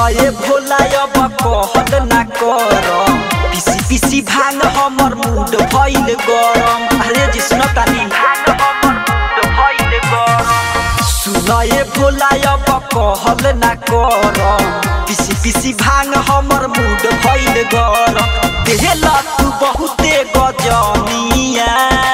सुनए भोला अब कहल ना कर पिसी पिसी भांग हमर मूड भइल गरम अरे जी सुन तानी सुनए भोला अब कहल ना कर पिसी पिसी भांग हमर मूड भइल गरम देहला तू बहुते गजनिया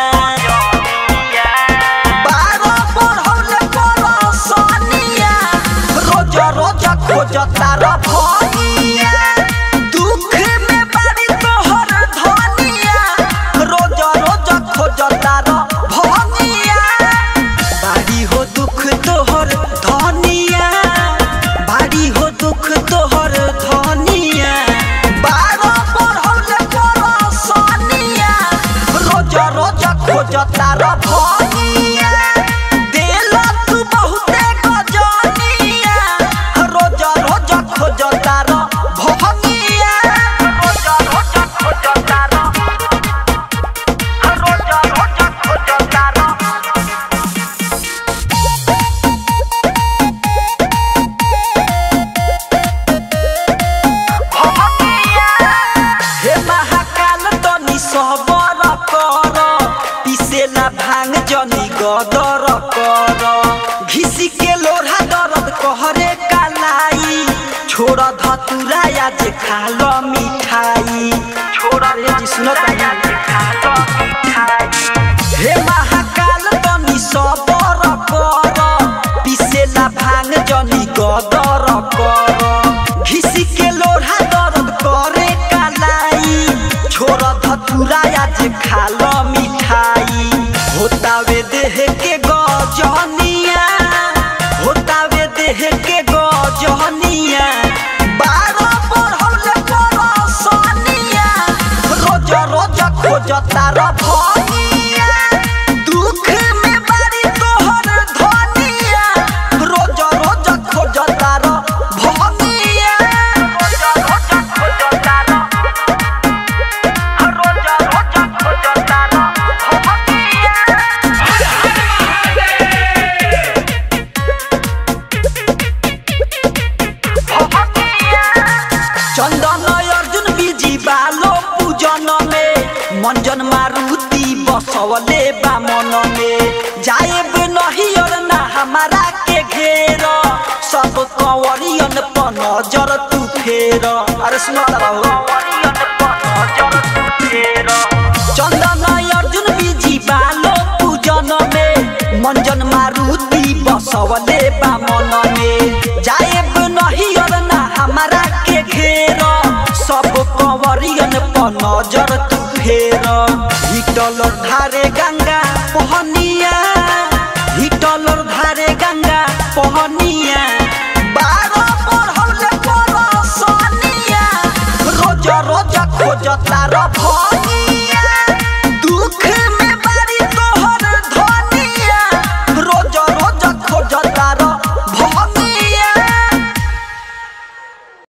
बारह बढ़ौले परसनिया, रोज रोज खोज तार भनिया दुख में बारी तोहर धनिया रोज रोज खोज तार भनिया बारी हो दुख तोहर धनिया बारी हो दुख तोहर धनिया बारह बढ़ौले परसनिया रोज रोज खोज तार भनिया देला तू बहुते गजनिया रोज रोज खोज तार भनिया रोज रोज खोज तार रोज रोज खोज तार हे महाकाल तनी सबर कर पिसेला भांग जनी गदर कर घिसी के लोढ़ा दर्द कहरे कालाई छोड़ धतुरा आज खाल मिठाई छोड़ रे जी सुनो तानी हे महाकाल तनी सबर कर पिसेला भांग जनी गदर कर घिसी के लोढ़ा दर्द करे कालाई छोड़ धतुरा आज खाल मिठाई होतावे देह के गजनिया होतावे देह के गजनिया बारह बढ़ौले परसनिया रोज रोज खोज तार भनिया दुख में बारी तोहर धनिया रोज रोज खोज तार भनिया रोज रोज खोज तार रोज रोज खोज तार भनिया चंदन अर्जुन बिजी बालो पूजन में मंजन मारुति बसवले बा मन में जाएब नहीं और ना हमारा के घेर सब कंवरियन पर नजर तू फेर अरे सुनो चंदन अर्जुन बिजी बालो पूजन में मंजन मारुति बसवले बा मन में जाएब नहीं और ना हमारा के घेर सब कंवरियन पर नजर तू फेर हिटल धारे गंगा पहनिया हिटल धारे गंगा पहनिया बारह बढ़ौले परसनिया रोज रोज खोज तार भनिया